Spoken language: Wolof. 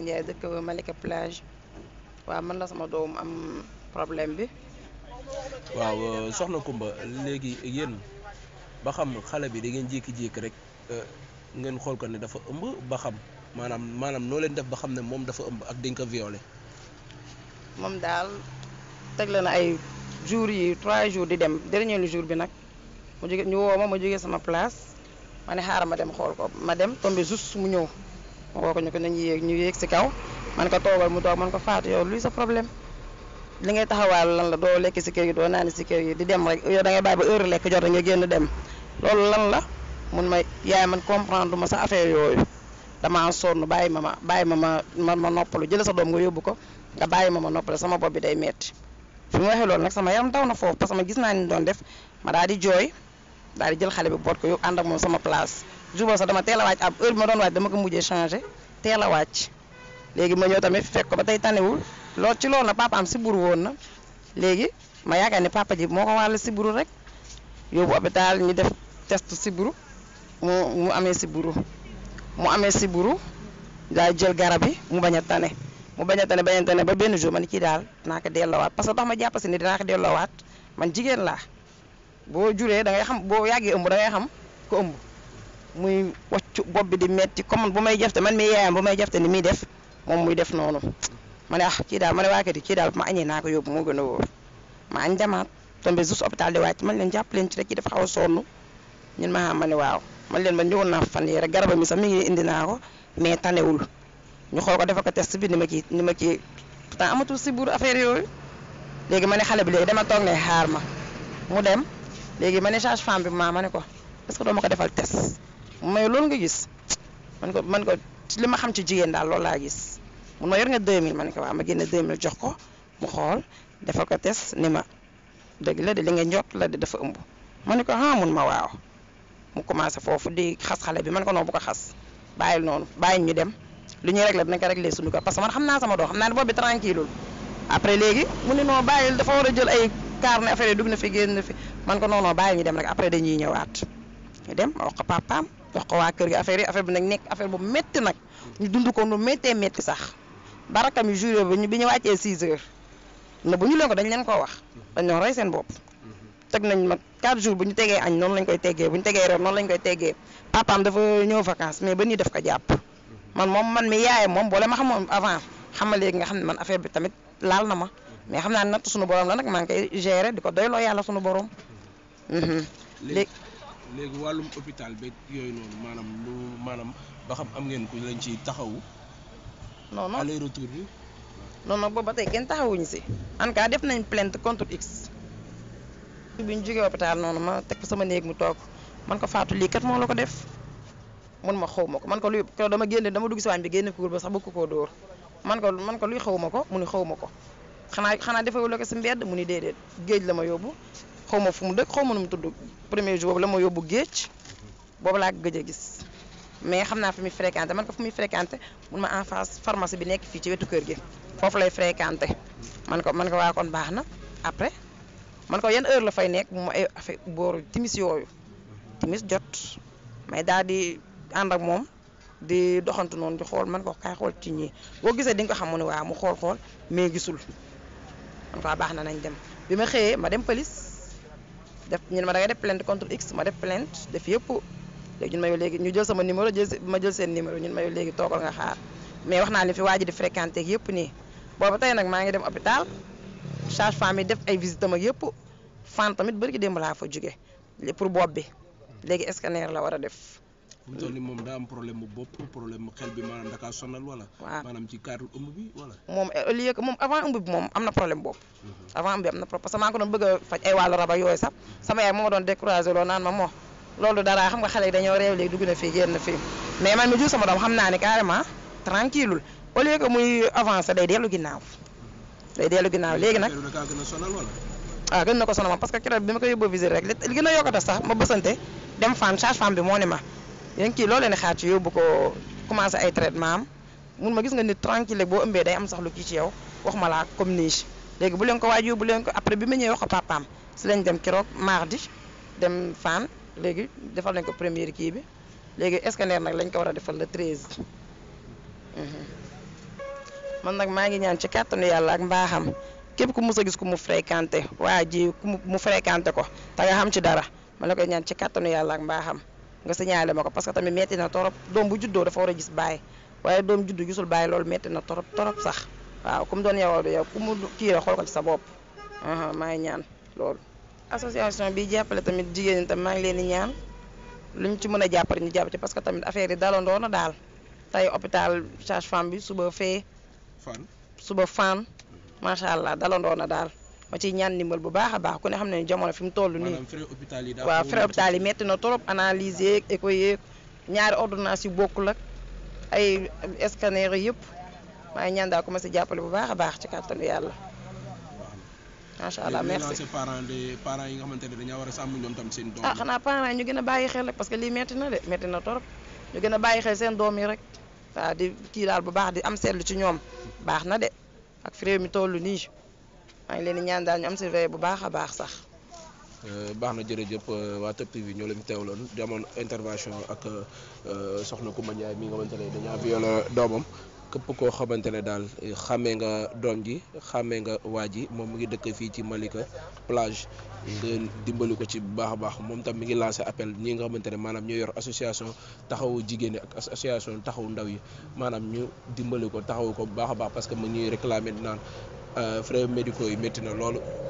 Ndiaye dëkk Malika plage waaw man la sama doom am problème bi waaw soxna Kumba léegi yéen ba xam xale bi da ngeen jékki-jékki rek ngeen xool ko ne dafa ëmb ba xam maanaam maanaam noo leen def ba xam ne moom dafa ëmb ak dañ ko violé moom daal tegle na ay jours yi trois jours di dem dernier jour bi nag mu jóge ñu woo ma ma jógee sama place ma ne xaaral ma dem xool ko ma dem tombé juste mu ñëw ma woo ko ñu ko nañu yéeg ñu yéeg si kaw man ko toogal mu toog man ko faatu yow luy sa problème li ngay taxawaal lan la doo lekk si kër yi doo naan si kër yi di dem rek yow da ngay bàyyi ba heure lekk jot nga génn dem loolu lan la mun ma yaay man comprendre ma sa affaire yooyu damaa sonn bàyyi ma ma bàyyi ma ma ma ma noppalu jël sa doom nga yóbbu ko nga bàyyi ma ma noppalu sama bopp bi day metti fi mu waxee loolu nag sama yaram taw na foofu parce que ma gis naa ni doon def ma daal di jooy daal di jël xale bi boot ko yóbbu ànd ak moom sama place jour sax dama teel a wàcc ab heure bi ma doon wàcc dama ko mujjee changé teel a wàcc léegi ma ñëw tamit fekk ko ba tey tanewul lool ci loolu nag papa am siburu woon na léegi ma yaakaar ni papa ji moo ko wàll siburu rek yóbbu hôpital ñu def test siburu mu mu amee siburu mu amee siburu daal jël garab yi mu bañ a tane mu bañ a tane bañ a tane ba benn jour ma ni kii daal dinaa ko delloowaat parce que tax ma jàpp si ni dinaa ko delloowaat man jigéen laa boo juree da ngay xam boo yàggee ëmb da ngay xam ko ëmb muy waccu bopp bi di metti comme bu may jafte man mi yaayam bu may jafte ni muy def moom muy def noonu ma ne ah kii daal ma ne waa kër yi kii daal ma añee naa ko yóbbu moo gën a wóor ma añ demaat tombé juste hôpital di wàcc man leen jàpp leen ci rek ci dafa xaw a sonn ñun ma xam ma ne waaw man leen ma ñëwoon naa fan yii rek garabam mi sax mi ngi indi naa ko mais tanewul ñu xool ko defal ko test bi ni ma ci ni ma ci pourtant amatul si buur affaire yooyu léegi ma ne xale bi léegi dama toog ne xaar ma mu dem léegi ma ne sage femme bi ma ma ne ko est-ce que doo ma ko defal test mais loolu nga gis man ko man ko li ma xam ci jigéen daal loolu laa gis mun ma yor nga 2000 ma ne ko waaw ma génne 2000 jox ko mu xool defal ko test ni ma dëgg la de li nga njott la de dafa ëmb ma ne ko ah mun ma waaw mu commencé foofu di xas xale bi man ko noonu bu ko xas bàyyil noonu bàyyi ñu dem lu ñuy réglé dinañ ko réglé suñu ko parce que man xam naa sama doom xam naa ne boobu bi tranquille après léegi mu ne non bàyyil dafa war a jël ay kaar ne affaire yi dugg na fi génn na fi man ko noonu bàyyi ñu dem rek après dañuy ñëwaat ñu dem ma wax ko papaam wax ko waa kër gi affaire yi affaire bi nag nekk affaire bu métti nag ñu dund ko nu méttee métti sax barakam yu jour bi ñu bi ñu wàccee 6 heures na bu ñu leen ko dañ leen koo wax dañ doon rey seen bopp teg nañ ma 4 jours bu ñu tegee añ noonu lañ koy teggee bu ñu tegee reer noonu lañ koy teggee papaam dafa ñëw vacances mais ba nii def ko jàpp man moom man mi yaayam moom boole ma xamoon avant xam nga léegi nga xam ne man affaire bi tamit laal na ma mais xam naa ne natt suñu borom la nag maa ngi koy gérer di ko doyloo yàlla suñu borom. léegi léegi wàllum hôpital beeg yooyu noonu maanaam lu maanaam ba xam am ngeen ku lañ ci taxawu. non non aller retour bi. non non boobu ba tey kenn taxawuñu si en tout cas def nañ plainte contre X. bi ñu jógee hôpital noonu ma teg sama néeg mu toog man ko faatu lii kat moo la ko def mun ma xaw ma ko man ko luy ko dama génne dama dugg si waañ bi génne kuur ba sax bëgg koo dóor man ko man ko luy xaw ma ko mu ni xaw ma ko xanaa xanaa defewul ko si mbedd mu ni déedéet géej la ma yóbbu xaw ma fu mu dëkk xaw ma nu mu tudd premier jour boobu la ma yóbbu géej boobu laa gëj a gis mais xam naa fi muy fréquenté man ko fu muy fréquenté mun ma en face pharmacie bi nekk fii ci wetu kër gi foofu lay fréquenté man ko man ko waa kon baax na après man ko yan heure la fay nekk mu ay affaire booru timis yooyu timis jot may daal di ànd ak moom di doxantu noonu di xool man ko kaay xool ci ñii boo gisee di nga ko xam mu ne waaw mu xool xool mais gisul man ko baax na nañ dem bi ma xëyee ma dem police def ñu ne ma da ngay def plainte contre X ma def plainte def yëpp léegi ñun ma yow léegi ñu jël sama numéro jël ma jël seen numéro ñun ma yow léegi toogal nga xaar mais wax naa li fi waa ji di fréquenté ak yëpp nii booba tey nag maa ngi dem hôpital charge femme yi def ay visite am ak yëpp fan tamit bëri ki démb laa fa jóge pour bopp bi léegi scanner la war a def. fu mu toll nii moom daa am problème mu bopp problème mu xel bi maanaam da kaa sonal wala. waaw maanaam ci cadre ëmb bi wala. moom au lieu que moom avant ëmb bi moom am na problème bopp. avant ëmb bi am na problème parce que maa ngi ko doon bëgg a faj ay wàllu rab ak yooyu sax sama yaay moo ma doon découragé loo naan ma moo loolu dara xam nga xale yi dañoo réew léegi dugg na fii génn fii mais man mi jur sama doom xam naa ne carrément tranquille au lieu que muy avancé day dellu ginnaaw day dellu ginnaaw léegi nag. da kaa gën a sonal wala. waaw gën na ko sonal ma parce que keroog bi ma ko yóbboo visite rek li gën a yokkata sax ma bësante dem femme charge femme bi moo ne ma yéen kii loo leen di xaar ci yóbbu ko commencé ay traitement am mun ma gis nga nit tranquille boo ëmbee day am sax lu kii ci yow waxuma laa comme nii léegi bu leen ko waaj yóbbu leen ko après bi ma ñëwee wax ko papaam si lañ dem keroog mardi dem fan léegi defal nañ ko première kii bi léegi scanner nag lañ ko war a defal le 13. man nag maa ngi ñaan ci kàttanu yàlla ak mbaaxam képp ku mus a gis ku mu fréquenté waa ji ku mu mu fréquenté ko te nga xam ci dara ma la koy ñaan ci kàttanu yàlla ak mbaaxam nga signalé ma ko parce que tamit metti na torop doom bu juddoo dafa war a gis baay waaye doom juddu gisul baay loolu metti na torop torop sax waaw ku mu doon yow du yow ku mu kii la xool ko ci sa bopp aha maa ngi ñaan loolu. association bi jàppale tamit jigéen ñi tam maa ngi leen di ñaan luñ ci mën a jàppale ñu jàpp ci parce que tamit affaire yi dalandoo na daal tey hôpital sage-femme bi suba fee fan suba fan macha allah dalandoo na daal ma ciy ñaan ndimbal bu baax a baax ku ne xam ne jamono fi mu toll nii. maanaam frais hôpital yi daa waaw xaw a frais hôpital yi metti na trop analyse yeeg écho yeeg ñaari ordonnance yu bokkul ak ay scanner yëpp maa ngi ñaan daal ku ma si jàppale bu baax a baax ci kàttanu yàlla macha allah léegi merci. lancé parents de parents yi nga xamante ne dañoo war a sàmm ñoom tam seen doom ah yi. xanaa parents yi ñu gën a bàyyi xel rek parce que lii metti na de metti na trop ñu gën a bàyyi xel seen doom yi rek waaw di kii daal bu baax di am seetlu ci ñoom baax na de ak fi réew mi toll nii maa ngi leen di ñaan daal ñu am surveille bu baax a baax sax. Euh, baax na jërëjëf euh, waa Top TV ñoo leen teewloon demoon intervention ak euh, soxna Coumba Ndiaye mi nga xamante ne dañaa violé doomam képp koo xamante ne daal eh, xàmmee nga doom ji xàmmee nga waa ji moom mi ngi dëkk fii ci Malika plage nga dimbali ko ci bu baax a baax moom tam mi ngi lancé appel ñi nga xamante ne maanaam ñoo yor association taxawu jigéen ñi ak association taxawu ndaw yi maanaam ñu dimbali ko taxawu ko bu baax a baax parce que mu ngi ñuy réclamer naan frais médicaux yi métti na loolu